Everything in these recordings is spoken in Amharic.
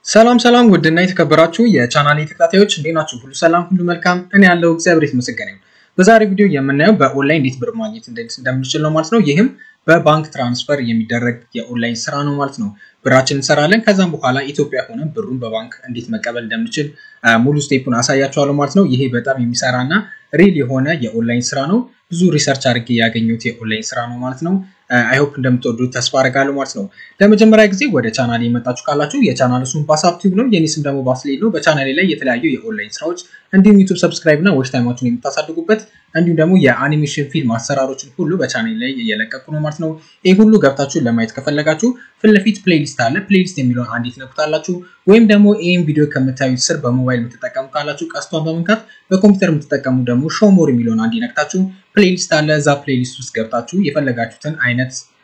ሰላም ሰላም ውድና የተከበራችሁ የቻናሌ ተከታታዮች እንዴት ናችሁ? ሁሉ ሰላም፣ ሁሉ መልካም። እኔ ያለው እግዚአብሔር የተመሰገነ ይሁን። በዛሬ ቪዲዮ የምናየው በኦንላይን እንዴት ብር ማግኘት እንደምንችል ነው ማለት ነው። ይህም በባንክ ትራንስፈር የሚደረግ የኦንላይን ስራ ነው ማለት ነው። ብራችን እንሰራለን። ከዛም በኋላ ኢትዮጵያ ሆነ ብሩን በባንክ እንዴት መቀበል እንደምንችል ሙሉ ስቴፑን አሳያችኋለሁ ማለት ነው። ይሄ በጣም የሚሰራ እና ሪል የሆነ የኦንላይን ስራ ነው። ብዙ ሪሰርች አድርጌ ያገኘሁት የኦንላይን ስራ ነው ማለት ነው። አይሆፕ እንደምትወዱት ተስፋ አደርጋለሁ ማለት ነው። ለመጀመሪያ ጊዜ ወደ ቻናሌ የመጣችሁ ካላችሁ የቻናል ስም ባሳብ ቲዩብ ነው። የኔ ስም ደግሞ ባስሌል ነው። በቻናሌ ላይ የተለያዩ የኦንላይን ስራዎች እንዲሁም ዩቱብ ሰብስክራይብ እና ዎች ታይማችሁን የምታሳድጉበት እንዲሁም ደግሞ የአኒሜሽን ፊልም አሰራሮችን ሁሉ በቻናሌ ላይ እየለቀቁ ነው ማለት ነው። ይህ ሁሉ ገብታችሁ ለማየት ከፈለጋችሁ ፊት ለፊት ፕሌሊስት አለ። ፕሌሊስት የሚለውን አንዴ ትነኩታላችሁ። ወይም ደግሞ ይህን ቪዲዮ ከምታዩት ስር በሞባይል የምትጠቀሙ ካላችሁ ቀስቷን በመንካት በኮምፒውተር የምትጠቀሙ ደግሞ ሾሞር የሚለውን አንዴ ነክታችሁ ፕሌሊስት አለ። እዛ ፕሌሊስት ውስጥ ገብታችሁ የፈለጋችሁትን አይነት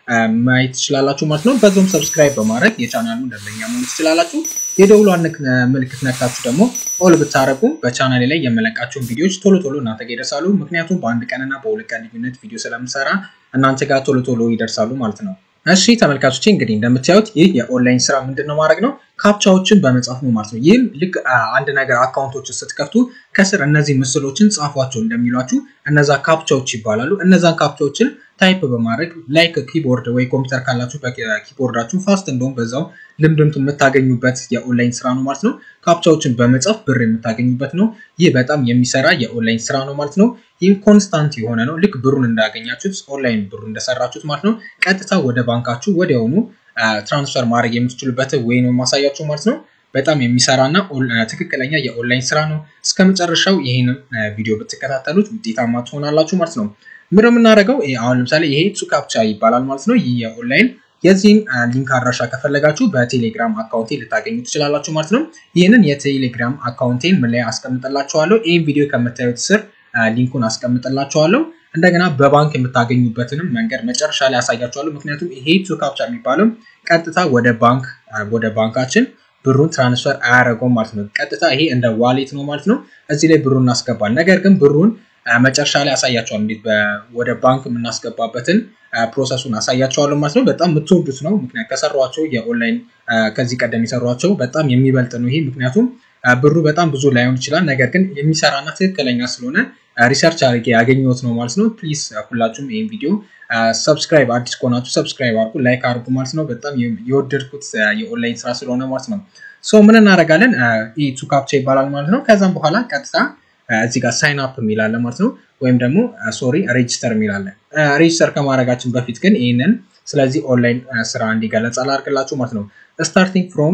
ማየት ትችላላችሁ ማለት ነው። በዛውም ሰብስክራይብ በማድረግ የቻናሉን ደንበኛ መሆን ትችላላችሁ። የደውሏን ምልክት ነክታችሁ ደግሞ ኦል ብታረጉ በቻናሌ ላይ የመለቃቸውን ቪዲዮዎች ቶሎ ቶሎ እናንተ ጋር ይደርሳሉ። ምክንያቱም በአንድ ቀንና በሁለት ቀን ልዩነት ቪዲዮ ስለምሰራ እናንተ ጋር ቶሎ ቶሎ ይደርሳሉ ማለት ነው። እሺ ተመልካቾቼ እንግዲህ እንደምታዩት ይህ የኦንላይን ስራ ምንድን ነው ማድረግ ነው ካፕቻዎችን በመጻፍ ነው ማለት ነው። ይህም ልክ አንድ ነገር አካውንቶችን ስትከፍቱ ከስር እነዚህ ምስሎችን ጻፏቸው እንደሚሏችሁ እነዛ ካፕቻዎች ይባላሉ። እነዛን ካፕቻዎችን ታይፕ በማድረግ ላይክ ኪቦርድ ወይ ኮምፒውተር ካላችሁ በኪቦርዳችሁ ፋስት እንደውም በዛው ልምድም የምታገኙበት የኦንላይን ስራ ነው ማለት ነው። ካፕቻዎችን በመጻፍ ብር የምታገኙበት ነው። ይህ በጣም የሚሰራ የኦንላይን ስራ ነው ማለት ነው። ይህ ኮንስታንት የሆነ ነው። ልክ ብሩን እንዳገኛችሁት ኦንላይን ብሩ እንደሰራችሁት ማለት ነው። ቀጥታ ወደ ባንካችሁ ወዲያውኑ ትራንስፈር ማድረግ የምትችሉበት ወይ ነው ማሳያችሁ ማለት ነው። በጣም የሚሰራና ትክክለኛ የኦንላይን ስራ ነው። እስከ መጨረሻው ይህን ቪዲዮ ብትከታተሉት ውጤታማ ትሆናላችሁ ማለት ነው። ምን የምናደርገው አሁን ለምሳሌ ይሄ ቱካፕቻ ይባላል ማለት ነው። ይህ የኦንላይን የዚህን ሊንክ አድራሻ ከፈለጋችሁ በቴሌግራም አካውንቴ ልታገኙ ትችላላችሁ ማለት ነው። ይህንን የቴሌግራም አካውንቴን ምን ላይ አስቀምጥላችኋለሁ። ይህን ቪዲዮ ከምታዩት ስር ሊንኩን አስቀምጥላችኋለሁ። እንደገና በባንክ የምታገኙበትንም መንገድ መጨረሻ ላይ ያሳያችኋለሁ። ምክንያቱም ይሄ ቱካፕቻ የሚባለው ቀጥታ ወደ ባንክ ወደ ባንካችን ብሩን ትራንስፈር አያደርገውም ማለት ነው። ቀጥታ ይሄ እንደ ዋሌት ነው ማለት ነው። እዚህ ላይ ብሩን እናስገባል። ነገር ግን ብሩን መጨረሻ ላይ አሳያቸዋል። እንዴት ወደ ባንክ የምናስገባበትን ፕሮሰሱን አሳያቸዋለሁ ማለት ነው። በጣም የምትወዱት ነው። ምክንያት ከሰሯቸው የኦንላይን ከዚህ ቀደም የሰሯቸው በጣም የሚበልጥ ነው ይሄ። ምክንያቱም ብሩ በጣም ብዙ ላይሆን ይችላል። ነገር ግን የሚሰራና ትክክለኛ ስለሆነ ሪሰርች አድርጌ ያገኘሁት ነው ማለት ነው። ፕሊዝ ሁላችሁም ይህን ቪዲዮ ሰብስክራይብ አዲስ ከሆናችሁ ሰብስክራይብ አድርጉ፣ ላይክ አድርጉ ማለት ነው። በጣም የወደድኩት የኦንላይን ስራ ስለሆነ ማለት ነው። ሶ ምን እናደርጋለን? ይህ ቱካፕቻ ይባላል ማለት ነው። ከዛም በኋላ ቀጥታ እዚህ ጋር ሳይን አፕ የሚላለ ማለት ነው። ወይም ደግሞ ሶሪ ሬጅስተር የሚላለ ሬጅስተር ከማድረጋችን በፊት ግን ይህንን ስለዚህ ኦንላይን ስራ እንዲገለጽ አላርግላችሁ ማለት ነው። ስታርቲንግ ፍሮም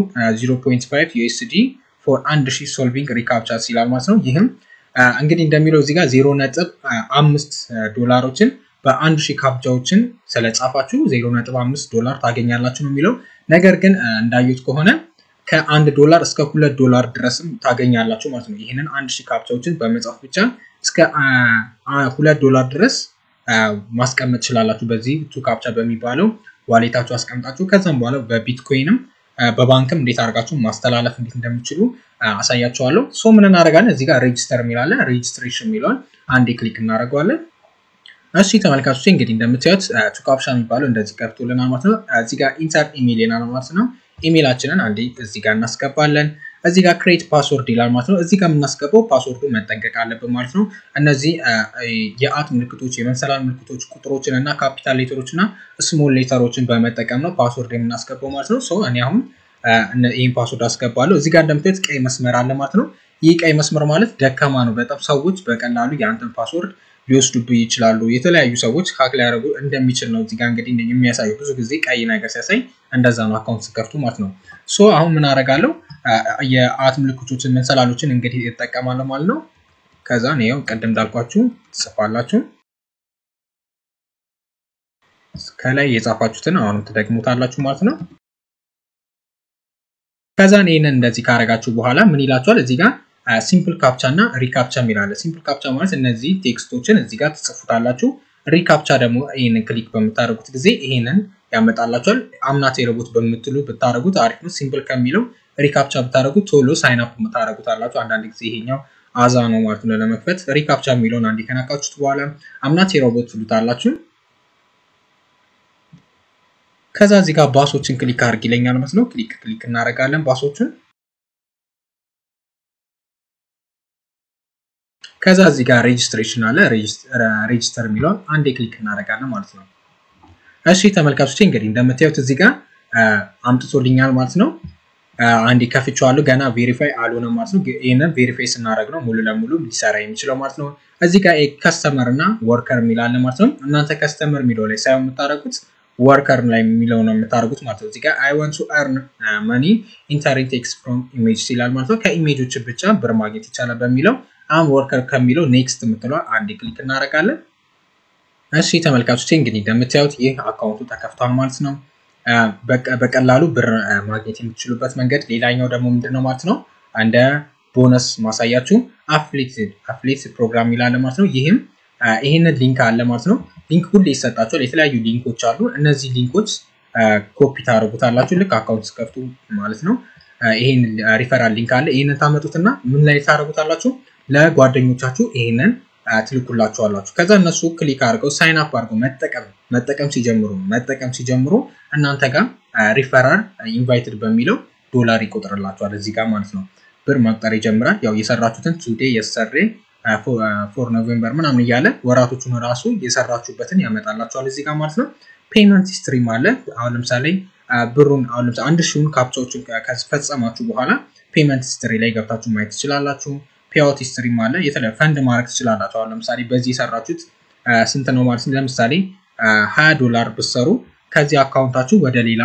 0.5 ዩኤስዲ ፎር 1000 ሶልቪንግ ሪካፕቻስ ይላል ማለት ነው። ይህም እንግዲህ እንደሚለው እዚህ ጋር 0.5 ዶላሮችን በአንድ ሺህ ካፕቻዎችን ስለጻፋችሁ 0.5 ዶላር ታገኛላችሁ ነው የሚለው። ነገር ግን እንዳዩት ከሆነ ከአንድ ዶላር እስከ ሁለት ዶላር ድረስም ታገኛላችሁ ማለት ነው። ይህንን አንድ ሺህ ካፕቻዎችን በመጻፍ ብቻ እስከ ሁለት ዶላር ድረስ ማስቀመጥ ትችላላችሁ። በዚህ ቱ ካፕቻ በሚባለው ዋሌታችሁ አስቀምጣችሁ ከዛም በኋላ በቢትኮይንም በባንክም እንዴት አድርጋችሁ ማስተላለፍ እንዴት እንደምችሉ አሳያችኋለሁ። ሶ ምን እናደርጋለን? እዚህ ጋር ሬጅስተር የሚላለ ሬጅስትሬሽን የሚለውን አንዴ ክሊክ እናደርገዋለን። እሺ ተመልካቾች እንግዲህ እንደምታዩት ቱካፕቻ የሚባለው እንደዚህ ቀርቶልናል ማለት ነው። እዚህ ጋር ኢንተር ኢሜል ይላል ማለት ነው። ኢሜላችንን አንዴ እዚህ ጋር እናስገባለን። እዚህ ጋር ክሬት ፓስወርድ ይላል ማለት ነው። እዚህ ጋር የምናስገባው ፓስወርዱ መጠንቀቅ አለብን ማለት ነው። እነዚህ የአት ምልክቶች፣ የመንሰላል ምልክቶች፣ ቁጥሮችን እና ካፒታል ሌተሮች እና ስሞል ሌተሮችን በመጠቀም ነው ፓስወርድ የምናስገባው ማለት ነው። ሰው እኔ አሁን ይህን ፓስወርድ አስገባለሁ። እዚህ ጋር እንደምታዩት ቀይ መስመር አለ ማለት ነው። ይህ ቀይ መስመር ማለት ደካማ ነው። በጣም ሰዎች በቀላሉ የአንተን ፓስወርድ ሊወስዱብህ ይችላሉ። የተለያዩ ሰዎች ሀክ ሊያደርጉ እንደሚችል ነው እዚጋ እንግዲህ የሚያሳየው። ብዙ ጊዜ ቀይ ነገር ሲያሳይ እንደዛ ነው አካውንት ስከፍቱ ማለት ነው። ሶ አሁን ምን አደርጋለሁ? የአት ምልክቶችን መንሰላሎችን እንግዲህ ይጠቀማለሁ ማለት ነው። ከዛ ይኸው ቅድም እንዳልኳችሁ ትጽፋላችሁ። ከላይ የጻፋችሁትን አሁንም ትደግሙታላችሁ ማለት ነው። ከዛን ይህንን እንደዚህ ካረጋችሁ በኋላ ምን ይላችኋል እዚህ ጋር ሲምፕል ካፕቻ እና ሪካፕቻ የሚላለ ሲምፕል ካፕቻ ማለት እነዚህ ቴክስቶችን እዚህ ጋር ትጽፉታላችሁ። ሪካፕቻ ደግሞ ይህንን ክሊክ በምታደርጉት ጊዜ ይህንን ያመጣላችኋል። አምናት የረቦት በምትሉ ብታደረጉት አሪፍ ነው። ሲምፕል ከሚለው ሪካፕቻ ብታደረጉት ቶሎ ሳይንፕ ታደረጉታላችሁ። አንዳንድ ጊዜ ይሄኛው አዛ ነው ማለት ነው ለመክፈት። ሪካፕቻ የሚለውን አንዴ ከነካችሁት በኋላ አምናት የረቦት ትሉታላችሁ። ከዛ እዚህ ጋር ባሶችን ክሊክ አድርግ ይለኛል ማለት ነው። ክሊክ ክሊክ እናደርጋለን ባሶችን ከዛ እዚህ ጋር ሬጅስትሬሽን አለ። ሬጅስተር የሚለውን አንዴ ክሊክ እናደርጋለን ማለት ነው። እሺ ተመልካቾች እንግዲህ እንደምታዩት እዚህ ጋር አምጥቶልኛል ማለት ነው። አንዴ ከፍቼዋለሁ። ገና ቬሪፋይ አልሆነም ማለት ነው። ይህንን ቬሪፋይ ስናደርግ ነው ሙሉ ለሙሉ ሊሰራ የሚችለው ማለት ነው። እዚህ ጋር ከስተመር እና ወርከር የሚላለ ማለት ነው። እናንተ ከስተመር የሚለው ላይ ሳይሆን የምታደርጉት ወርከር ላይ የሚለው ነው የምታደርጉት ማለት ነው። እዚህ ጋር አይ ዋንት ቱ አርን መኒ ኢንተሪንግ ቴክስት ፍሮም ኢሜጅ ይላል ማለት ነው። ከኢሜጆች ብቻ ብር ማግኘት ይቻላል በሚለው አሁን ወርከር ከሚለው ኔክስት የምትለው አንድ ክሊክ እናደርጋለን። እሺ ተመልካቾች እንግዲህ እንደምታዩት ይህ አካውንቱ ተከፍቷል ማለት ነው። በቀላሉ ብር ማግኘት የምትችሉበት መንገድ ሌላኛው ደግሞ ምንድነው ማለት ነው እንደ ቦነስ ማሳያችሁ አፍሌት ፕሮግራም ይላል ማለት ነው። ይህም ይህንን ሊንክ አለ ማለት ነው። ሊንክ ሁሌ ይሰጣቸዋል። የተለያዩ ሊንኮች አሉ። እነዚህ ሊንኮች ኮፒ ታደርጉታላችሁ ልክ አካውንት ስከፍቱ ማለት ነው። ይህን ሪፈራል ሊንክ አለ። ይህንን ታመጡትና ምን ላይ ታደርጉታላችሁ? ለጓደኞቻችሁ ይህንን ትልኩላችኋላችሁ። ከዛ እነሱ ክሊክ አድርገው ሳይን አፕ አድርገው መጠቀም መጠቀም ሲጀምሩ መጠቀም ሲጀምሩ እናንተ ጋር ሪፈራል ኢንቫይትድ በሚለው ዶላር ይቆጥርላችኋል እዚህ ጋር ማለት ነው። ብር መቁጠር ይጀምራል። ያው የሰራችሁትን ቱዴ የሰሬ ፎር ኖቬምበር ምናምን እያለ ወራቶቹን ራሱ የሰራችሁበትን ያመጣላችኋል እዚህ ጋር ማለት ነው። ፔመንት ስትሪም አለ። አሁን ለምሳሌ ብሩን አሁን ለምሳሌ አንድ ሺውን ካፕቻዎችን ከፈጸማችሁ በኋላ ፔመንት ስትሪ ላይ ገብታችሁ ማየት ትችላላችሁ። ፔአውት ስትሪም አለ። የተለያዩ ፈንድ ማድረግ ትችላላችሁ። አሁን ለምሳሌ በዚህ የሰራችሁት ስንት ነው ማለት ነው። ለምሳሌ ሀያ ዶላር ብሰሩ ከዚህ አካውንታችሁ ወደ ሌላ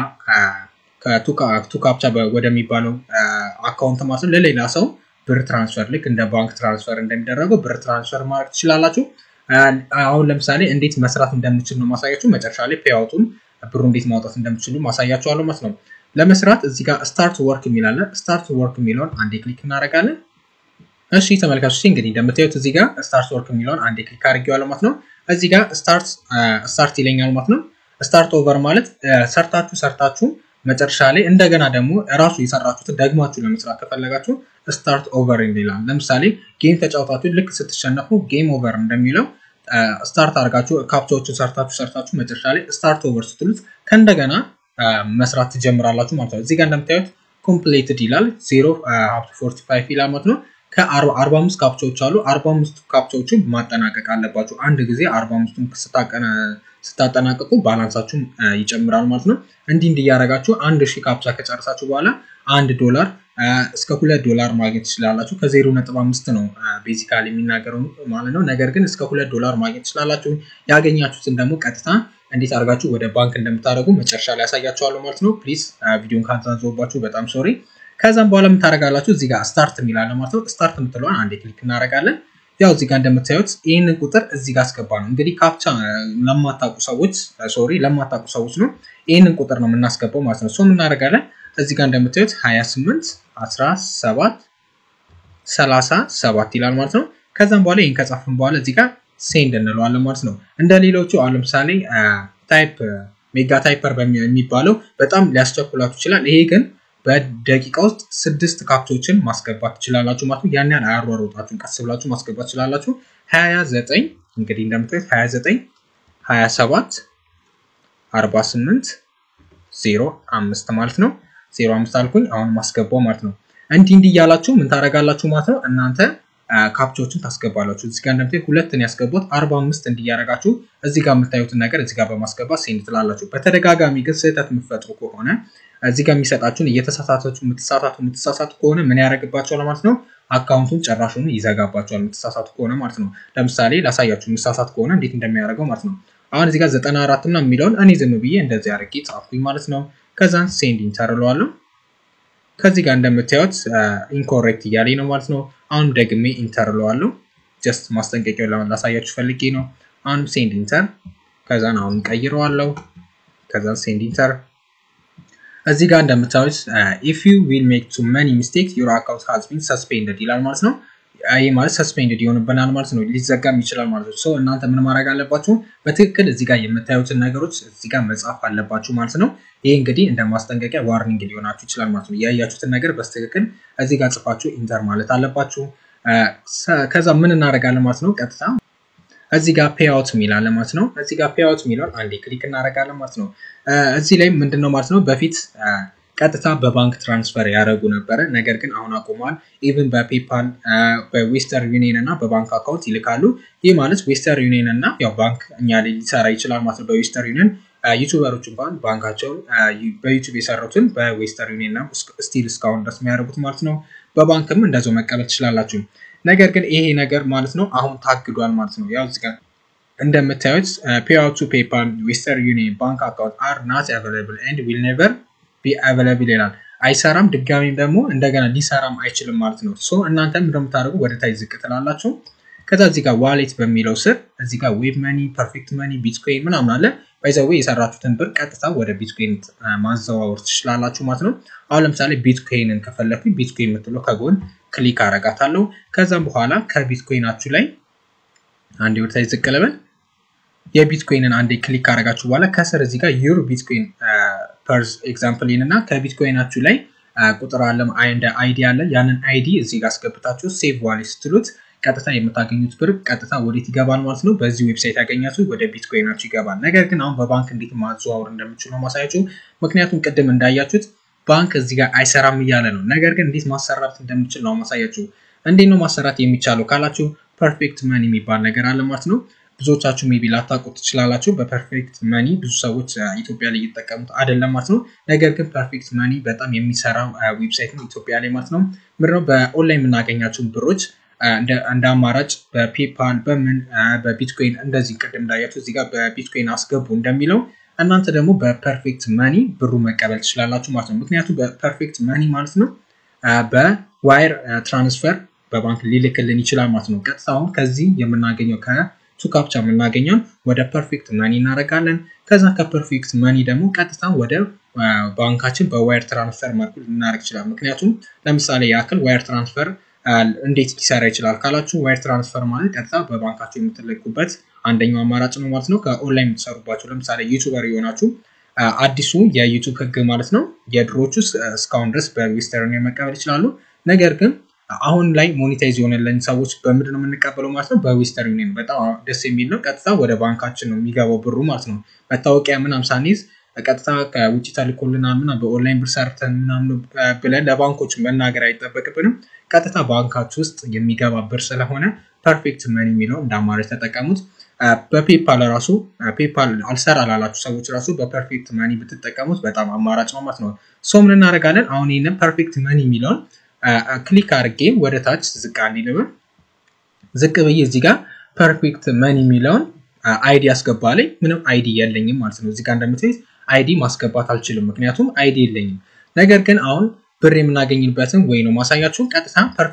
ከቱ ካፕቻ ወደሚባለው አካውንት ማለት ነው ለሌላ ሰው ብር ትራንስፈር ልክ እንደ ባንክ ትራንስፈር እንደሚደረገው ብር ትራንስፈር ማድረግ ትችላላችሁ። አሁን ለምሳሌ እንዴት መስራት እንደምችል ነው ማሳያችሁ። መጨረሻ ላይ ፔአውቱን ብሩ እንዴት ማውጣት እንደምችሉ ማሳያችኋለሁ ማለት ነው። ለመስራት እዚህ ጋር ስታርት ወርክ የሚላለ ስታርት ወርክ የሚለውን አንዴ ክሊክ እናደርጋለን። እሺ ተመልካቾች እንግዲህ እንደምታዩት እዚህ ጋር ስታርት ወርክ የሚለውን አንዴ ክሊክ አድርጌዋለሁ ማለት ነው። እዚህ ጋር ስታርት ይለኛል ማለት ነው። ስታርት ኦቨር ማለት ሰርታችሁ ሰርታችሁ መጨረሻ ላይ እንደገና ደግሞ እራሱ የሰራችሁትን ደግማችሁ ለመስራት ከፈለጋችሁ ስታርት ኦቨር ይላል። ለምሳሌ ጌም ተጫውታችሁ ልክ ስትሸነፉ ጌም ኦቨር እንደሚለው ስታርት አድርጋችሁ ካፕቻዎችን ሰርታችሁ ሰርታችሁ መጨረሻ ላይ ስታርት ኦቨር ስትሉት ከእንደገና መስራት ትጀምራላችሁ ማለት ነው። እዚህ ጋር እንደምታዩት ኮምፕሌትድ ይላል ዜሮ ሀብቱ ፎርቲ ፋይቭ ይላል ማለት ነው። ከአርባ አምስት ካፕቻዎች አሉ። አርባ አምስት ካፕቻዎችን ማጠናቀቅ አለባችሁ። አንድ ጊዜ አርባ አምስቱን ስታጠናቀቁ ባላንሳችሁን ይጨምራል ማለት ነው። እንዲህ እንዲህ እያደረጋችሁ አንድ ሺህ ካፕቻ ከጨረሳችሁ በኋላ አንድ ዶላር እስከ ሁለት ዶላር ማግኘት ትችላላችሁ። ከዜሮ ነጥብ አምስት ነው ቤዚካሊ የሚናገረው ማለት ነው። ነገር ግን እስከ ሁለት ዶላር ማግኘት ትችላላችሁ። ያገኛችሁትን ደግሞ ቀጥታ እንዴት አድርጋችሁ ወደ ባንክ እንደምታደርጉ መጨረሻ ላይ ያሳያችኋለሁ ማለት ነው። ፕሊዝ ቪዲዮን ካንዛዞባችሁ በጣም ሶሪ። ከዛም በኋላ የምታደርጋላችሁ እዚህ ጋር ስታርት የሚላለ ማለት ነው። ስታርት የምትለዋን አንዴ ክሊክ እናደርጋለን። ያው እዚህ ጋር እንደምታዩት ይህንን ቁጥር እዚህ ጋር አስገባ ነው። እንግዲህ ካፕቻ ለማታውቁ ሰዎች ሶሪ ለማታውቁ ሰዎች ነው ይህንን ቁጥር ነው የምናስገባው ማለት ነው። ሶ እናደርጋለን እዚህ ጋር እንደምታዩት 28 17 37 ይላል ማለት ነው። ከዛም በኋላ ይህን ከጻፍን በኋላ እዚህ ጋር ሴንድ እንለዋለን ማለት ነው። እንደ ሌሎቹ አሁን ለምሳሌ ታይፕ ሜጋ ታይፐር የሚባለው በጣም ሊያስቸኩላችሁ ይችላል። ይሄ ግን በደቂቃ ውስጥ ስድስት ካፕቶችን ማስገባት ትችላላችሁ ማለት ነው። ያን ያህል አያሯሮጣችሁን ቀስ ብላችሁ ማስገባት ትችላላችሁ። 29 እንግዲህ እንደምታዩት 29 27 48 ዜሮ አምስት ማለት ነው። ዜሮ አምስት አልኩኝ አሁን ማስገባው ማለት ነው። እንዲህ እንዲህ እያላችሁ ምን ታደርጋላችሁ ማለት ነው። እናንተ ካፕቻዎችን ታስገባላችሁ። እዚህ ጋር እንደምታዩት ሁለትን ያስገቡት አርባ አምስት እንዲያደርጋችሁ እዚህ ጋር የምታዩትን ነገር እዚህ ጋር በማስገባት ሴንድ ትላላችሁ። በተደጋጋሚ ግን ስህተት የምትፈጥሩ ከሆነ እዚህ ጋር የሚሰጣችሁን እየተሳሳታችሁ የምትሳሳቱ የምትሳሳቱ ከሆነ ምን ያደርግባቸዋል ማለት ነው። አካውንቱን ጨራሹን ይዘጋባቸዋል የምትሳሳቱ ከሆነ ማለት ነው። ለምሳሌ ላሳያችሁ የምትሳሳት ከሆነ እንዴት እንደሚያደርገው ማለት ነው። አሁን እዚህ ጋር ዘጠና አራት ምናምን የሚለውን እኔ ዝም ብዬ እንደዚህ አድርጌ ጻፍኩኝ ማለት ነው። ከዛን ሴንድ ኢንተር እለዋለሁ። ከዚህ ጋር እንደምታዩት ኢንኮሬክት እያለኝ ነው ማለት ነው። አሁን ደግሜ ኢንተር እለዋለሁ። ጀስት ማስጠንቀቂያው ላሳያችሁ ፈልጌ ነው። አሁን ሴንድ ኢንተር፣ ከዛን አሁን ቀይረዋለሁ። ከዛን ሴንድ ኢንተር። እዚህ ጋር እንደምታዩት ኢፍ ዩ ዊል ሜክ ቱ መኒ ሚስቴክ ዩር አካውንት ሃዝ ቢን ሰስፔንድድ ይላል ማለት ነው። ይህ ማለት ሰስፔንድድ ይሆንብናል ማለት ነው። ሊዘጋም ይችላል ማለት ነው። ሰው እናንተ ምን ማድረግ አለባችሁ? በትክክል እዚህ ጋር የምታዩትን ነገሮች እዚህ ጋር መጻፍ አለባችሁ ማለት ነው። ይህ እንግዲህ እንደ ማስጠንቀቂያ ዋርኒንግ ሊሆናችሁ ይችላል ማለት ነው። ያያችሁትን ነገር በትክክል እዚህ ጋር ጽፋችሁ ኢንተር ማለት አለባችሁ። ከዛ ምን እናደርጋለን ማለት ነው። ቀጥታ እዚህ ጋር ፔአውት የሚላለ ማለት ነው። እዚህ ጋር ፔአውት የሚለውን አንዴ ክሊክ እናደርጋለን ማለት ነው። እዚህ ላይ ምንድን ነው ማለት ነው በፊት ቀጥታ በባንክ ትራንስፈር ያደረጉ ነበረ። ነገር ግን አሁን አቁመዋል። ኢቭን በፔፓል በዌስተር ዩኒየን እና በባንክ አካውንት ይልካሉ። ይህ ማለት ዌስተር ዩኒየን እና ያው ባንክ እኛ ላይ ሊሰራ ይችላል ማለት ነው። በዌስተር ዩኒየን ዩቱበሮች እንኳን ባንካቸውን በዩቱብ የሰሩትን በዌስተር ዩኒየን ነው ስቲል እስካሁን ድረስ የሚያደርጉት ማለት ነው። በባንክም እንደዛው መቀበል ትችላላችሁ። ነገር ግን ይሄ ነገር ማለት ነው አሁን ታግዷል ማለት ነው። ያው እዚህ ጋር እንደምታዩት ፔአውት ቱ ፔፓል ዌስተር ዩኒየን ባንክ አካውንት አር ናት አቬላብል ኤንድ ዊል ኔቨር ቢ አቬላብል ይላል። አይሰራም፣ ድጋሚም ደግሞ እንደገና ሊሰራም አይችልም ማለት ነው። ሶ እናንተም እንደምታደርጉ ወደ ታች ዝቅ ትላላችሁ። ከዛ እዚህ ጋር ዋሌት በሚለው ስር እዚህ ጋር ዌብ መኒ፣ ፐርፌክት መኒ፣ ቢትኮይን ምናምን አለ። ባይዘዌ የሰራችሁትን ብር ቀጥታ ወደ ቢትኮይን ማዘዋወር ትችላላችሁ ማለት ነው። አሁን ለምሳሌ ቢትኮይንን ከፈለኩኝ ቢትኮይን የምትለው ከጎን ክሊክ አረጋታለሁ። ከዛም በኋላ ከቢትኮይናችሁ ላይ አንዴ ወደ ታች ዝቅ ልበል። የቢትኮይንን አንዴ ክሊክ ካረጋችሁ በኋላ ከስር እዚህ ጋር ዩር ቢትኮይን ፐርስ ኤግዛምፕል እና ከቢትኮይናችሁ ላይ ቁጥር አለ እንደ አይዲ አለ። ያንን አይዲ እዚህ ጋር አስገብታችሁ ሴቭ ዋሌት ስትሉት ቀጥታ የምታገኙት ብር ቀጥታ ወዴት ይገባል ማለት ነው። በዚህ ዌብሳይት ያገኛችሁ ወደ ቢትኮይናችሁ ይገባል። ነገር ግን አሁን በባንክ እንዴት ማዘዋወር እንደምችሉ ነው ማሳያችሁ። ምክንያቱም ቅድም እንዳያችሁት ባንክ እዚህ ጋር አይሰራም እያለ ነው። ነገር ግን እንዴት ማሰራት እንደምችል ነው ማሳያችሁ። እንዴት ነው ማሰራት የሚቻለው ካላችሁ ፐርፌክት መኒ የሚባል ነገር አለ ማለት ነው። ብዙዎቻችሁ ሜቢ ላታውቁት ትችላላችሁ። በፐርፌክት መኒ ብዙ ሰዎች ኢትዮጵያ ላይ እየተጠቀሙት አይደለም ማለት ነው። ነገር ግን ፐርፌክት መኒ በጣም የሚሰራ ዌብሳይት ነው ኢትዮጵያ ላይ ማለት ነው። ምንድነው በኦንላይን የምናገኛቸውን ብሮች እንደ አማራጭ በፔፓል በምን በቢትኮይን እንደዚህ ቅድም እንዳያችሁ እዚህ ጋር በቢትኮይን አስገቡ እንደሚለው እናንተ ደግሞ በፐርፌክት መኒ ብሩ መቀበል ትችላላችሁ ማለት ነው። ምክንያቱም በፐርፌክት መኒ ማለት ነው በዋይር ትራንስፈር በባንክ ሊልክልን ይችላል ማለት ነው። ቀጥታ አሁን ከዚህ የምናገኘው ከቱካፕቻ የምናገኘውን ወደ ፐርፌክት መኒ እናደርጋለን። ከዛ ከፐርፌክት መኒ ደግሞ ቀጥታ ወደ ባንካችን በዋይር ትራንስፈር መልኩ ልናደርግ ይችላል። ምክንያቱም ለምሳሌ ያክል ዋይር ትራንስፈር እንዴት ሊሰራ ይችላል ካላችሁ ዋይር ትራንስፈር ማለት ቀጥታ በባንካችሁ የምትልኩበት አንደኛው አማራጭ ነው ማለት ነው። ከኦንላይን የምትሰሩባቸው ለምሳሌ ዩቱበር የሆናችሁ አዲሱ የዩቱብ ህግ ማለት ነው የድሮቹ እስካሁን ድረስ በዌስተርን መቀበል ይችላሉ። ነገር ግን አሁን ላይ ሞኔታይዝ የሆነልን ሰዎች በምንድን ነው የምንቀበለው ማለት ነው? በዌስተር ዩኒየን በጣም ደስ የሚል ነው። ቀጥታ ወደ ባንካችን ነው የሚገባው ብሩ ማለት ነው። መታወቂያ ምናምን ሳንይዝ ቀጥታ ከውጭ ተልኮልናል ምናምን በኦንላይን ብር ሰርተን ምናምን ብለን ለባንኮች መናገር አይጠበቅብንም። ቀጥታ ባንካችሁ ውስጥ የሚገባ ብር ስለሆነ ፐርፌክት መኒ የሚለው እንደ አማራጭ ተጠቀሙት። በፔፓል ራሱ ፔፓል አልሰራ ላላችሁ ሰዎች ራሱ በፐርፌክት መኒ ብትጠቀሙት በጣም አማራጭ ነው ማለት ነው። ሶ ምን እናደርጋለን አሁን ይህንን ፐርፌክት መኒ የሚለውን ክሊክ አድርጌ ወደ ታች ዝቅ አንዲልም ዝቅ ብዬ እዚህ ጋር ፐርፌክት መኒ የሚለውን አይዲ አስገባለኝ። ምንም አይዲ የለኝም ማለት ነው። እዚህ ጋር እንደምትይዝ አይዲ ማስገባት አልችልም፣ ምክንያቱም አይዲ የለኝም። ነገር ግን አሁን ብር የምናገኝበትን ወይ ነው ማሳያችሁ። ቀጥታ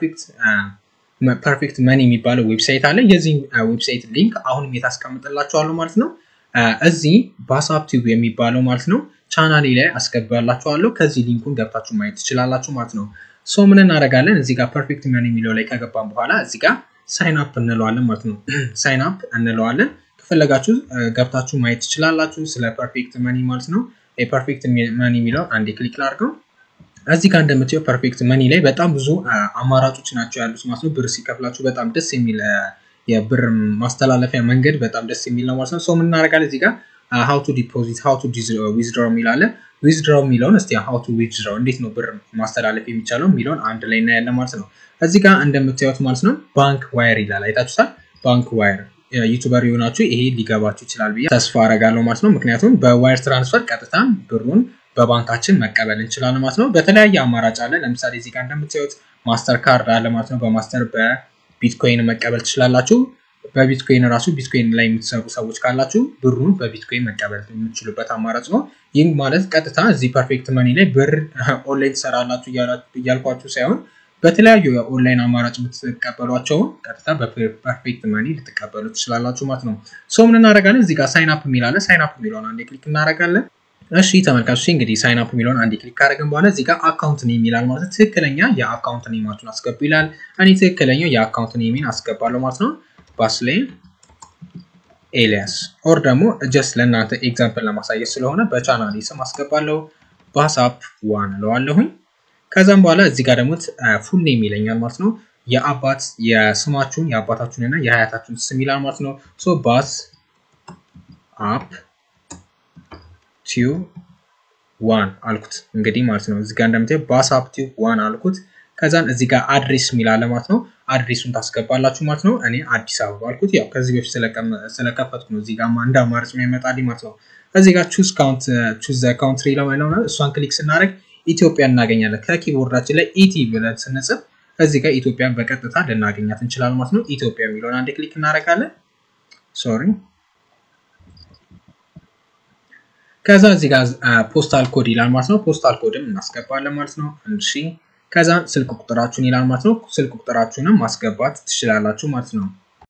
ፐርፌክት መኒ የሚባለው ዌብሳይት አለ። የዚህ ዌብሳይት ሊንክ አሁንም የታስቀምጥላችኋለሁ ማለት ነው። እዚህ ባሳፕ ቲዩብ የሚባለው ማለት ነው ቻናሌ ላይ አስገባላችኋለሁ። ከዚህ ሊንኩን ገብታችሁ ማየት ትችላላችሁ ማለት ነው። ሶ ምን እናደርጋለን እዚህ ጋር ፐርፌክት መኒ የሚለው ላይ ከገባን በኋላ እዚህ ጋር ሳይን አፕ እንለዋለን ማለት ነው። ሳይን አፕ እንለዋለን። ከፈለጋችሁ ገብታችሁ ማየት ትችላላችሁ ስለ ፐርፌክት መኒ ማለት ነው። የፐርፌክት መኒ የሚለውን አንዴ ክሊክ ላድርገው። እዚህ ጋር እንደምታየው ፐርፌክት መኒ ላይ በጣም ብዙ አማራጮች ናቸው ያሉት ማለት ነው። ብር ሲከፍላችሁ በጣም ደስ የሚል የብር ማስተላለፊያ መንገድ በጣም ደስ የሚል ነው ማለት ነው። ሶ ምን እናደርጋለን እዚህ ጋር ሀው ቱ ዲፖዚት ሀው ቱ ዊዝድሮ የሚላለ ዊዝድሮ የሚለውን እስቲ ሀው ቱ ዊዝድሮ እንዴት ነው ብር ማስተላለፍ የሚቻለው የሚለውን አንድ ላይ እናያለን ማለት ነው። እዚህ ጋር እንደምታዩት ማለት ነው ባንክ ዋየር ይላል አይታችሁታል። ባንክ ዋየር ዩቱበር የሆናችሁ ይሄ ሊገባችሁ ይችላል ብዬ ተስፋ አረጋለሁ ማለት ነው። ምክንያቱም በዋየር ትራንስፈር ቀጥታ ብሩን በባንካችን መቀበል እንችላለን ማለት ነው። በተለያየ አማራጭ አለ። ለምሳሌ እዚህ ጋር እንደምታዩት ማስተር ካርድ አለ ማለት ነው። በማስተር በቢትኮይን መቀበል ትችላላችሁ። በቢትኮይን ራሱ ቢትኮይን ላይ የምትሰሩ ሰዎች ካላችሁ ብሩን በቢትኮይን መቀበል የምትችሉበት አማራጭ ነው። ይህም ማለት ቀጥታ እዚህ ፐርፌክት መኒ ላይ ብር ኦንላይን ትሰራላችሁ እያልኳችሁ ሳይሆን በተለያዩ የኦንላይን አማራጭ የምትቀበሏቸውን ቀጥታ በፐርፌክት መኒ ልትቀበሉ ትችላላችሁ ማለት ነው። ሶ ምን እናደርጋለን እዚህ ጋር ሳይን አፕ የሚላለ ሳይን አፕ የሚለውን አንዴ ክሊክ እናደርጋለን። እሺ ተመልካቾች እንግዲህ ሳይን አፕ የሚለውን አንዴ ክሊክ ካደረግን በኋላ እዚህ ጋር አካውንት ኔም ይላል ማለት ነው። ትክክለኛ የአካውንት ኔማችሁን አስገቡ ይላል። እኔ ትክክለኛው የአካውንት ኔሜን አስገባለሁ ማለት ነው። ባስሌን ኤሊያስ ኦር ደግሞ ጀስት ለእናንተ ኤግዛምፕል ለማሳየት ስለሆነ በቻናል ስም አስገባለሁ። ባሳፕ ዋን እለዋለሁኝ። ከዛም በኋላ እዚህ ጋር ደግሞ ፉል ኔም ይለኛል ማለት ነው። የአባት የስማችሁን የአባታችሁን እና የሀያታችሁን ስም ይላል ማለት ነው። ሶ ባስ አፕ ቲዩ ዋን አልኩት እንግዲህ ማለት ነው። እዚጋ እንደምታዩ ባሳፕ ቲዩብ ዋን አልኩት። ከዛን እዚህ ጋር አድሬስ የሚላለ ማለት ነው። አድሬሱን ታስገባላችሁ ማለት ነው። እኔ አዲስ አበባ አልኩት። ያው ከዚህ በፊት ስለከፈትኩ ነው እዚህ ጋር እንደ አማራጭ የሚመጣልኝ ማለት ነው። እዚህ ጋር ቹዝ ካውንት ቹዝ ዘ ካውንትሪ ለማለት ነው። እሷን ክሊክ ስናደርግ ኢትዮጵያ እናገኛለን። ከኪቦርዳችን ላይ ኢቲ ብለን ስንጽፍ እዚህ ጋር ኢትዮጵያን በቀጥታ ልናገኛት እንችላለን ማለት ነው። ኢትዮጵያ የሚለውን አንድ ክሊክ እናደርጋለን። ሶሪ ከዛ እዚህ ጋር ፖስታል ኮድ ይላል ማለት ነው። ፖስታል ኮድም እናስገባለን ማለት ነው። አንድ ሺ ከዛ ስልክ ቁጥራችሁን ይላል ማለት ነው። ስልክ ቁጥራችሁንም ማስገባት ትችላላችሁ ማለት ነው።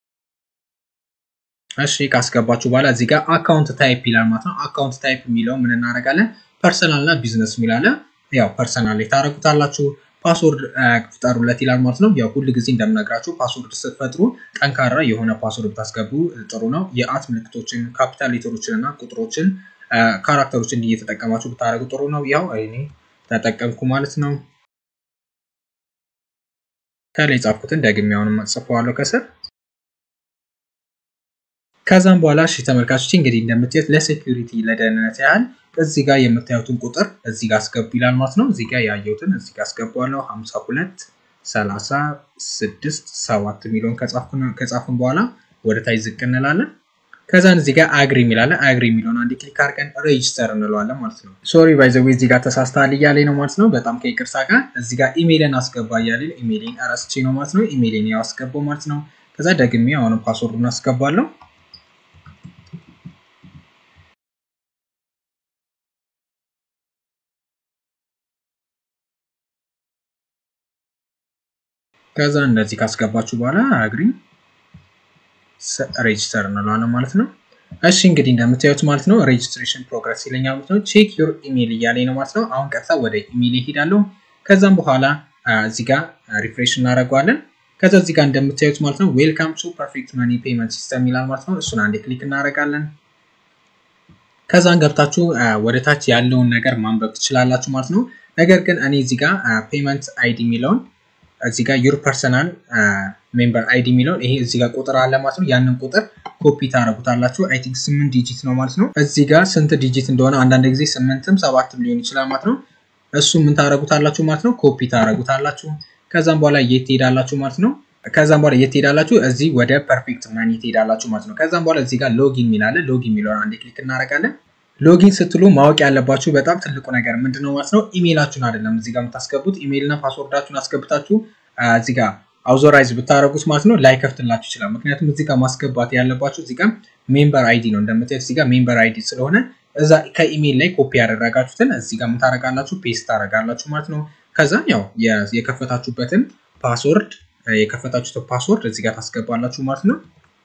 እሺ ካስገባችሁ በኋላ እዚህ ጋር አካውንት ታይፕ ይላል ማለት ነው። አካውንት ታይፕ የሚለው ምን እናደርጋለን? ፐርሰናል እና ቢዝነስ የሚላለ ያው ፐርሰናል ላይ ታደርጉታላችሁ። ፓስወርድ ፍጠሩለት ይላል ማለት ነው። ያው ሁል ጊዜ እንደምነግራችሁ ፓስወርድ ስትፈጥሩ ጠንካራ የሆነ ፓስወርድ ብታስገቡ ጥሩ ነው። የአት ምልክቶችን፣ ካፒታል ሌተሮችን እና ቁጥሮችን ካራክተሮችን እየተጠቀማችሁ ብታደርጉ ጥሩ ነው። ያው እኔ ተጠቀምኩ ማለት ነው። ከላይ ጻፍኩትን ደግሜ አሁንም ጽፈዋለሁ ከስር። ከዛም በኋላ እሺ ተመልካቾች እንግዲህ እንደምታዩት ለሴኩሪቲ ለደህንነት ያህል እዚህ ጋር የምታዩትን ቁጥር እዚህ ጋር አስገቡ ይላል ማለት ነው። እዚህ ጋር ያየሁትን እዚህ ጋር አስገባለሁ 52 36 7 የሚለውን ከጻፍን በኋላ ወደ ታች ዝቅ እንላለን። ከዛን እዚህ ጋር አግሪ የሚላለን አግሪ የሚለውን አንድ ክሊክ አድርገን ሬጅስተር እንለዋለን ማለት ነው። ሶሪ ባይዘዌ እዚህ ጋር ተሳስተሃል እያለኝ ነው ማለት ነው። በጣም ከይቅርታ ጋር እዚህ ጋር ኢሜይልን አስገባ እያለኝ ኢሜይልን ረስቼ ነው ማለት ነው። ኢሜይልን ያው አስገባው ማለት ነው። ከዛ ደግሜ አሁንም ፓስወርዱን አስገባለሁ። ከዛ እንደዚህ ካስገባችሁ በኋላ አግሪ ሬጅስተር እንለዋለን ማለት ነው። እሺ እንግዲህ እንደምታዩት ማለት ነው ሬጅስትሬሽን ፕሮግረስ ይለኛል ማለት ነው። ቼክ ዩር ኢሜል እያለኝ ነው ማለት ነው። አሁን ቀጥታ ወደ ኢሜል ይሄዳለሁ። ከዛም በኋላ እዚህ ጋር ሪፍሬሽ እናደርገዋለን። ከዛ እዚህ ጋር እንደምታዩት ማለት ነው ዌልካም ቱ ፐርፌክት መኒ ፔመንት ሲስተም ይላል ማለት ነው። እሱን አንዴ ክሊክ እናደርጋለን። ከዛን ገብታችሁ ወደ ታች ያለውን ነገር ማንበብ ትችላላችሁ ማለት ነው። ነገር ግን እኔ እዚህ ጋር ፔመንት አይዲ የሚለውን እዚህ ጋር ዩር ፐርሰናል ሜምበር አይዲ የሚለውን ይሄ እዚህ ጋር ቁጥር አለ ማለት ነው። ያንን ቁጥር ኮፒ ታደረጉታላችሁ። አይ ቲንክ ስምንት ዲጂት ነው ማለት ነው። እዚህ ጋር ስንት ዲጂት እንደሆነ አንዳንድ ጊዜ ስምንትም ሰባትም ሊሆን ይችላል ማለት ነው። እሱ ምን ታደረጉታላችሁ ማለት ነው። ኮፒ ታደረጉታላችሁ። ከዛም በኋላ የት ትሄዳላችሁ ማለት ነው። ከዛም በኋላ የት ትሄዳላችሁ? እዚህ ወደ ፐርፌክት መኒ ትሄዳላችሁ ማለት ነው። ከዛም በኋላ እዚህ ጋር ሎጊን የሚላለ ሎጊን የሚለውን አንዴ ክሊክ እናደርጋለን። ሎጊን ስትሉ ማወቅ ያለባችሁ በጣም ትልቁ ነገር ምንድን ነው ማለት ነው፣ ኢሜይላችሁን አይደለም እዚህ ጋር የምታስገቡት። ኢሜይልና ፓስወርዳችሁን አስገብታችሁ እዚህ ጋር አውዞራይዝ ብታደረጉት ማለት ነው ላይከፍትላችሁ ይችላል። ምክንያቱም እዚህ ጋር ማስገባት ያለባችሁ እዚህ ጋር ሜምበር አይዲ ነው እንደምታዩት እዚህ ጋር ሜምበር አይዲ ስለሆነ እዛ ከኢሜይል ላይ ኮፒ ያደረጋችሁትን እዚህ ጋር የምታደረጋላችሁ ፔስት ታደረጋላችሁ ማለት ነው። ከዛም ያው የከፈታችሁበትን ፓስወርድ የከፈታችሁትን ፓስወርድ እዚህ ጋር ታስገባላችሁ ማለት ነው።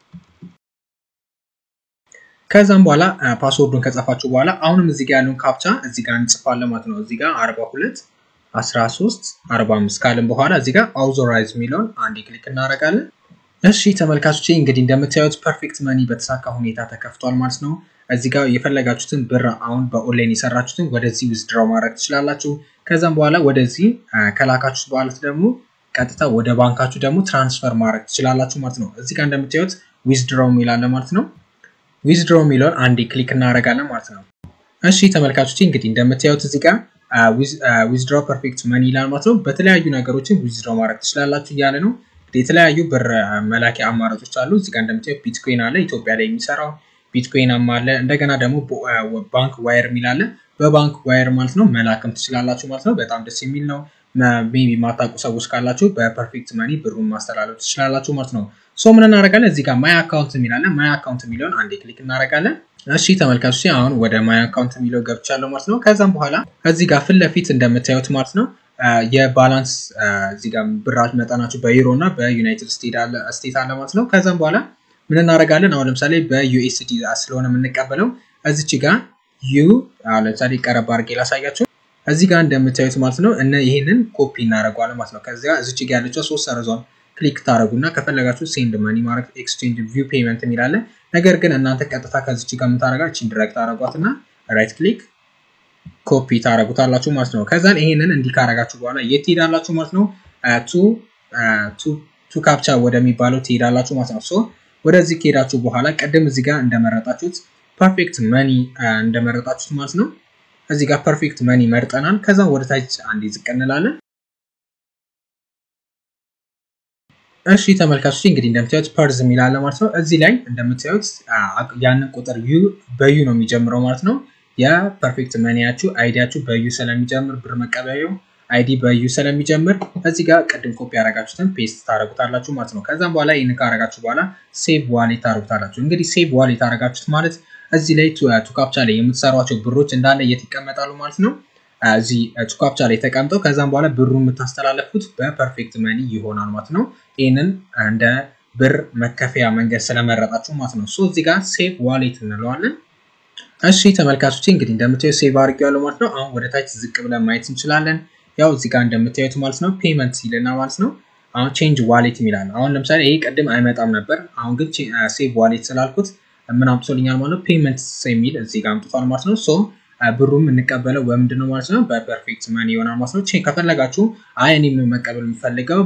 ከዛም በኋላ ፓስወርዱን ከጻፋችሁ በኋላ አሁንም እዚህ ጋር ያለውን ካፕቻ እዚህ ጋር እንጽፋለን ማለት ነው። እዚህ ጋር 42 13 45 ካልን በኋላ እዚህ ጋር አውዞራይዝ የሚለውን አንድ ክሊክ እናደርጋለን። እሺ ተመልካቾቼ እንግዲህ እንደምታዩት ፐርፌክት መኒ በተሳካ ሁኔታ ተከፍቷል ማለት ነው። እዚህ ጋር የፈለጋችሁትን ብር አሁን በኦንላይን የሰራችሁትን ወደዚህ ዊዝድራው ማድረግ ትችላላችሁ። ከዛም በኋላ ወደዚህ ከላካችሁት በኋላ ደግሞ ቀጥታ ወደ ባንካችሁ ደግሞ ትራንስፈር ማድረግ ትችላላችሁ ማለት ነው። እዚህ ጋር እንደምታዩት ዊዝድራው የሚላለ ማለት ነው። ዊዝድሮው የሚለውን አንዴ ክሊክ እናደርጋለን ማለት ነው። እሺ ተመልካቾች እንግዲህ እንደምታዩት እዚህ ጋር ዊዝድሮ ፐርፌክት መኒ ይላል ማለት ነው። በተለያዩ ነገሮችን ዊዝድሮ ማድረግ ትችላላችሁ እያለ ነው። የተለያዩ ብር መላኪያ አማራጮች አሉ። እዚህ ጋር እንደምታዩት ቢትኮይን አለ፣ ኢትዮጵያ ላይ የሚሰራው ቢትኮይን አለ። እንደገና ደግሞ ባንክ ዋየር የሚል አለ። በባንክ ዋየር ማለት ነው መላክም ትችላላችሁ ማለት ነው። በጣም ደስ የሚል ነው። ሜቢ የማታውቁ ሰዎች ካላችሁ በፐርፌክት መኒ ብሩን ማስተላለፍ ትችላላችሁ ማለት ነው። ሶ ምን እናደርጋለን? እዚህ ጋር ማይ አካውንት የሚላለን ማይ አካውንት የሚለውን አንዴ ክሊክ እናደርጋለን። እሺ ተመልካቾች አሁን ወደ ማይ አካውንት የሚለው ገብቻለሁ ማለት ነው። ከዛም በኋላ እዚህ ጋር ፊት ለፊት እንደምታዩት ማለት ነው የባላንስ እዚህ ጋር ብራች መጠናችሁ በዩሮ እና በዩናይትድ ስቴት አለ ማለት ነው። ከዛም በኋላ ምን እናደርጋለን? አሁን ለምሳሌ በዩኤስዲ ስለሆነ የምንቀበለው እዚች ጋር ዩ ለምሳሌ ቀረብ አድርጌ ላሳያችሁ። እዚህ ጋር እንደምታዩት ማለት ነው እነ ይህንን ኮፒ እናደርገዋለን ማለት ነው። ከዚያ እዚች ጋር ያለችው ሶስት ሰረዟን ክሊክ ታደረጉና ከፈለጋችሁ ሴንድ መኒ ማድረግ ኤክስቼንጅ ቪው ፔመንት የሚላለ ነገር ግን እናንተ ቀጥታ ከዚች ጋር የምታደረጋ ቺን ድረግ ታደረጓትና ራይት ክሊክ ኮፒ ታደረጉታላችሁ ማለት ነው። ከዛን ይሄንን እንዲህ ካረጋችሁ በኋላ የት ትሄዳላችሁ ማለት ነው? ቱ ካፕቻ ወደሚባለው ትሄዳላችሁ ማለት ነው። ሶ ወደዚህ ከሄዳችሁ በኋላ ቅድም እዚህ ጋር እንደመረጣችሁት ፐርፌክት መኒ እንደመረጣችሁት ማለት ነው እዚህ ጋር ፐርፌክት መኒ መርጠናል። ከዛም ወደ ታች አንዴ ዝቅ እንላለን። እሺ ተመልካቾች እንግዲህ እንደምታዩት ፐርዝ የሚላለ ማለት ነው። እዚህ ላይ እንደምታዩት ያንን ቁጥር ዩ በዩ ነው የሚጀምረው ማለት ነው። የፐርፌክት መኒያችሁ አይዲያችሁ በዩ ስለሚጀምር ብር መቀበያው አይዲ በዩ ስለሚጀምር እዚህ ጋር ቅድም ኮፒ ያደረጋችሁትን ፔስት ታደረጉታላችሁ ማለት ነው። ከዛም በኋላ ይህን ካረጋችሁ በኋላ ሴቭ ዋሌት ታደረጉታላችሁ። እንግዲህ ሴቭ ዋሌት ያደረጋችሁት ማለት እዚህ ላይ ቱካፕቻ ላይ የምትሰሯቸው ብሮች እንዳለ የት ይቀመጣሉ ማለት ነው። እዚህ ቱካፕቻ ላይ ተቀምጠው ከዛም በኋላ ብሩ የምታስተላለፉት በፐርፌክት መኒ ይሆናል ማለት ነው። ይህንን እንደ ብር መከፈያ መንገድ ስለመረጣችሁ ማለት ነው። ሶ እዚህ ጋር ሴቭ ዋሌት እንለዋለን። እሺ ተመልካቾች እንግዲህ እንደምታዩት ሴቭ አድርጌዋለሁ ማለት ነው። አሁን ወደ ታች ዝቅ ብለን ማየት እንችላለን። ያው እዚህ ጋር እንደምታዩት ማለት ነው ፔመንት ይልና ማለት ነው። አሁን ቼንጅ ዋሌት የሚላል አሁን ለምሳሌ ይሄ ቅድም አይመጣም ነበር። አሁን ግን ሴቭ ዋሌት ስላልኩት ምን አምጥቶልኛል ማለት ነው ፔመንት የሚል እዚህ ጋር አምጥቷል ማለት ነው። ሶ ብሩም እንቀበለው በምንድን ነው ማለት ነው በፐርፌክት መኒ ይሆናል ማለት ነው። ከፈለጋችሁ አይ እኔ መቀበል የምፈልገው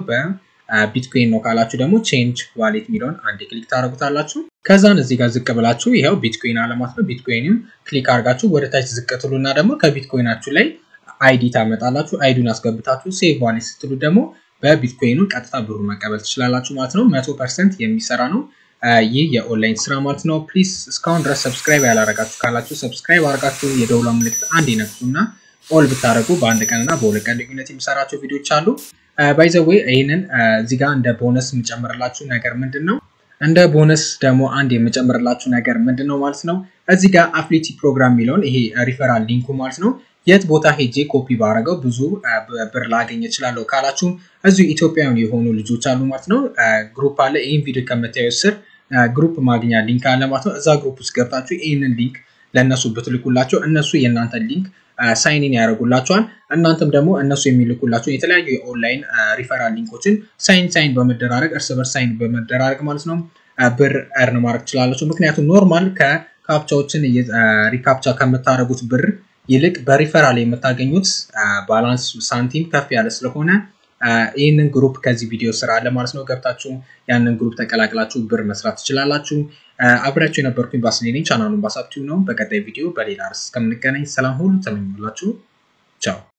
በቢትኮይን ነው ካላችሁ ደግሞ ቼንጅ ዋሌት የሚለውን አንድ ክሊክ ታደረጉታላችሁ። ከዛን እዚህ ጋር ዝቅ ብላችሁ ይኸው ቢትኮይን አለ ማለት ነው። ቢትኮይንም ክሊክ አድርጋችሁ ወደ ታች ዝቅ ትሉና ደግሞ ከቢትኮይናችሁ ላይ አይዲ ታመጣላችሁ። አይዲውን አስገብታችሁ ሴቭ ዋሌት ስትሉ ደግሞ በቢትኮይኑ ቀጥታ ብሩ መቀበል ትችላላችሁ ማለት ነው። መቶ ፐርሰንት የሚሰራ ነው ይህ የኦንላይን ስራ ማለት ነው። ፕሊዝ እስካሁን ድረስ ሰብስክራይብ ያላረጋችሁ ካላችሁ ሰብስክራይብ አድርጋችሁ የደውላ ምልክት አንድ ይነክሱና ኦል ብታደረጉ በአንድ ቀንና በሁለት ቀን ልዩነት የሚሰራቸው ቪዲዮዎች አሉ። ባይዘዌ ይህንን እዚህ ጋር እንደ ቦነስ የምጨምርላችሁ ነገር ምንድን ነው? እንደ ቦነስ ደግሞ አንድ የምጨምርላችሁ ነገር ምንድን ነው ማለት ነው። እዚህ ጋር አፍሊቲ ፕሮግራም የሚለውን ይሄ ሪፈራል ሊንኩ ማለት ነው የት ቦታ ሄጄ ኮፒ ባረገው ብዙ ብር ላገኝ እችላለሁ ካላችሁ እዚሁ ኢትዮጵያውያን የሆኑ ልጆች አሉ ማለት ነው። ግሩፕ አለ። ይህን ቪዲዮ ከምታዩት ስር ግሩፕ ማግኛ ሊንክ አለ ማለት ነው። እዛ ግሩፕ ውስጥ ገብታችሁ ይህንን ሊንክ ለእነሱ ብትልኩላቸው እነሱ የእናንተን ሊንክ ሳይንን ያደርጉላቸዋል። እናንተም ደግሞ እነሱ የሚልኩላቸው የተለያዩ የኦንላይን ሪፈራል ሊንኮችን ሳይን ሳይን በመደራረግ እርስ በርስ ሳይን በመደራረግ ማለት ነው ብር እርን ማድረግ ትችላላችሁ። ምክንያቱም ኖርማል ከካፕቻዎችን ሪካፕቻ ከምታደርጉት ብር ይልቅ በሪፈራል የምታገኙት ባላንስ ሳንቲም ከፍ ያለ ስለሆነ ይህንን ግሩፕ ከዚህ ቪዲዮ ስራ አለ ማለት ነው። ገብታችሁ ያንን ግሩፕ ተቀላቅላችሁ ብር መስራት ትችላላችሁ። አብሬያችሁ የነበርኩኝ ባስሌኔ ቻናሉን ባሳብቲው ነው። በቀጣይ ቪዲዮ በሌላ ርዕስ እስከምንገናኝ ሰላም ሁሉ ተመኙላችሁ። ቻው